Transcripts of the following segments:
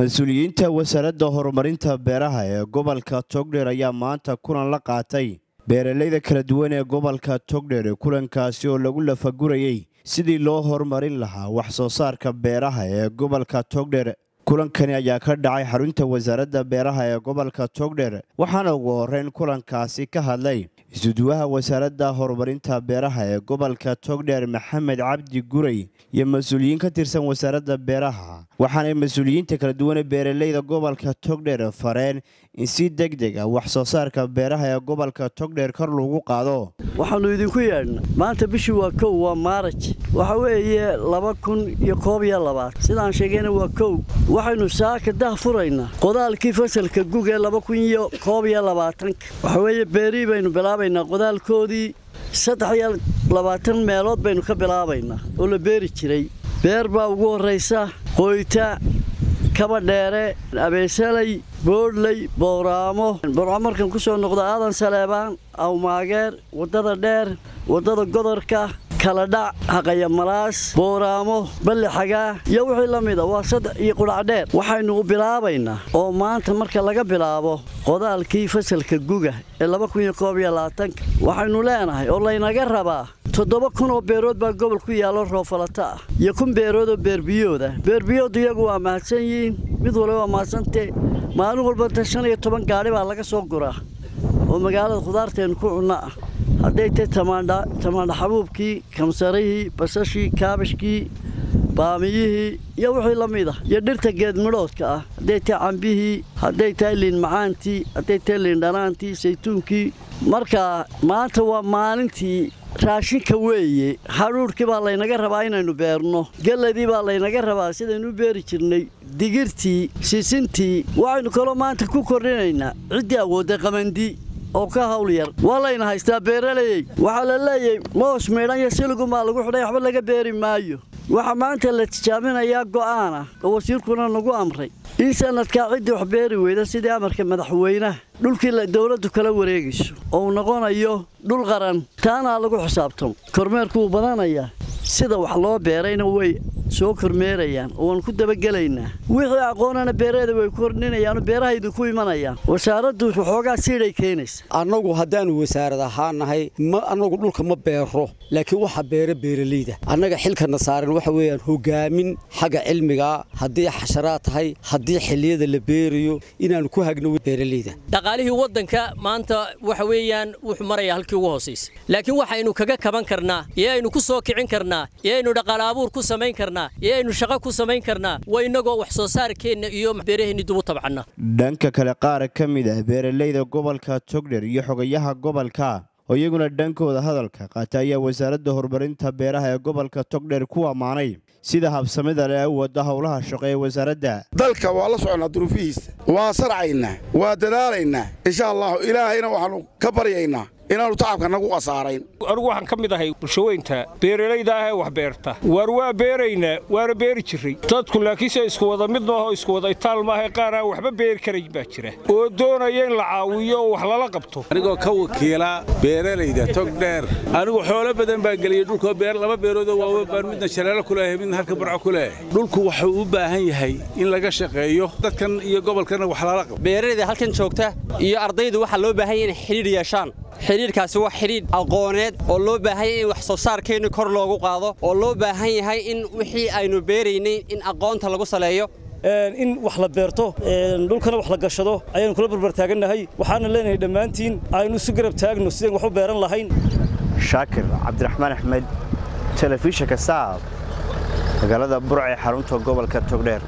mas-uuliyiinta wasaaradda horumarinta beeraha ee gobolka togdheer ayaa maanta kulan la qaatay beeralayda kala duwan ee gobolka togdheer kulankaasi oo lagu lafagurayey sidii loo horumarin lahaa wax soo saarka beeraha ee gobolka togdheer kulankani ayaa ka dhacay xarunta wasaaradda beeraha ee gobolka togdheer waxaana ugu horeyn kulankaasi ka hadlay isuduwaha wasaaradda horumarinta beeraha ee gobolka togdheer maxamed cabdi guray iyo mas-uuliyiin ka tirsan wasaaradda beeraha waxaanay mas-uuliyiinta kala duwane beeralayda gobolka togdheer fareen in si deg deg ah wax soo saarka beeraha ee gobolka togdheer kor lagu qaado waxaannu idinku yeedhna maanta bishii waa kow waa maaraj waxa weeye laba kun iyo koob iyo labaad sidaan sheegayna waa kow waxaynu saaka dah furaynaa qodaalkii fasalka gug ee laba kun iyo koob iyo labaatanka waxa weeye beerihii baynu bilaabaynaa qodaalkoodii saddex iyo labaatan meelood baynu ka bilaabaynaa oo la beeri jiray beer baa ugu horraysa qoyta kaba dheere abeesalay boodhley bowraamo borcamarkan ku soo noqda aadan saleebaan awmaageer waddada dheer waddada godorka kaladhac haqayamalaas bowraamo balli xagaa iyo wixii la mida waa saddex iyo qudhacdheer waxaynu bilaabaynaa oo maanta marka laga bilaabo qodaalkii fasalka guga ee laba kun iyo koob iyo labaatanka waxaynu leenahay oo laynaga rabaa toddoba kun oo beerood baa gobol ku yaallo roofalata ah iyo kun beerood oo beerbiyooda beerbiyoodu iyagu waa mahadsan yihiin mid waliba waa mahadsantee maalin walbata shan iyo toban gaadhi baa laga soo guraa oo magaalada khudaarteennu ku cunno ah hadday tahay tamaandha xabuubkii kamsarihii basashii kaabashkii baamiyihii iyo wixii la mid ah iyo dhirta geedmidhoodka ah hadday tahay cambihii hadday tahay liin macaantii hadday tahay liindhanaantii saytuunkii marka maanta waa maalintii raashinka weeye hadhuudhkii baa laynaga rabaa inaynu beerno gelladii baa laynaga rabaa sidaynu u beeri jirnay digirtii sisintii waxaynu kaloo maanta ku kordhinaynaa ciddii awoodday qamandi oo ka hawl yar waa layna haystaa beeralayey waxaa la leeyahay moos miidhan iyo siligumaa lagu xidhay waxba laga beeri maayo waxaa maanta la tijaabinayaa go'aana oo wasiirkuna nagu amray in sanadkaa ciddii wax beeri weyda sidii amarka madaxweynaha dhulkii dowladdu kala wareegayso oo uu noqonayo dhul qaran taanaa lagu xisaabtamo kormeerku wuu badanayaa sida wax loo beerayna way soo kormeerayaan oo waan ku dabagelaynaa wixii aqoonana beeraheeda way kordhinayaanoo beeraha idinku imanayaan wasaaraddu waxoogaa siidhay keenaysa annagu haddaannu wasaarad ahaan nahay ma annagu dhulka ma beero laakiin waxa beera beeralayda annaga xilkana saaran waxa weeyaan hogaamin xagga cilmigaa haddii xasharaad tahay haddii xilliyada la beerayo inaannu ku hagno beeralayda dhaqaalihii waddanka maanta waxa weeyaan wuxuu marayaa halkii ugu hoosaysa laakiin waxaynu kaga kaban karnaa iyo aynu ku soo kicin karnaa iyo aynu dhaqaale abuur ku samayn karnaa iyo aynu shaqo ku samayn karnaa waa innagoo wax soo saarkeenna iyo beeraheenni dubu tabcanna dhanka kale qaar ka mid ah beeralayda gobolka togdher iyo xogayaha gobolka oo iyaguna dhankooda hadalka qaata ayaa wasaaradda horumarinta beeraha ee gobolka togdher ku ammaanay sida habsamida leh u wadda howlaha shaqo ee wasaaradda dalka waa la soconnaa duruufihiisa waa sarcaynaa waa dadaalaynaa insha allahu ilaahayna waxaannu ka baryaynaa inaannu tacabka nagu khasaarayn anugu waxaan ka mid ahay bulshaweynta beeralayda ah ee wax beerta waar waa beeraynaa waana beeri jirray dadku laakiinse isku wada mid maaho isku wada itaal maaha qaar aan waxba beeri karayn baa jira oo doonaya in la caawiyo oo wax lala qabto anigoo ka wakiila beeralayda togdheer anigu xoolo badan baa geliyey dhulkoo beer laba beeroodoo waawe baan midna shaleelo ku leeyahay midna halka barco ku leeyahay dhulku wuxuu u baahan yahay in laga shaqeeyo dadkan iyo gobolkana wax lala qabto beeralayda halkan joogta iyo ardaydu waxaa loo baahan yahay inay xidhiidh yeeshaan xidhiidhkaasi waa xidhiidh aqooneed oo loo baahan yahay in wax soo saarkeennu kor loogu qaado oo loo baahan yahay in wixii aynu beeraynay in aqoonta lagu saleeyo in wax la beerto dhulkana wax la gashado ayaanu kula barbartaagannahay waxaana leenahay dhammaantiin aynu isu garab taagno sideen wax u beeran lahayn shaakir cabdiraxmaan axmed telefishinka saab magaalada burce xarunta gobolka togdheer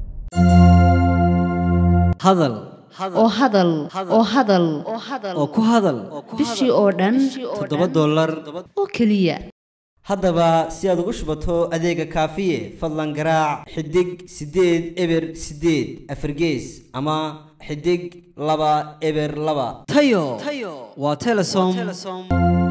hadal oo hadal oo hadal oo ku hadal bishii oo dhan toddoba dollar oo keliya haddaba si aad ugu shubato adeega kaafiye fadlan garaac xidig siddeed eber siddeed afargees ama xidig laba eber laba tayo waa telesom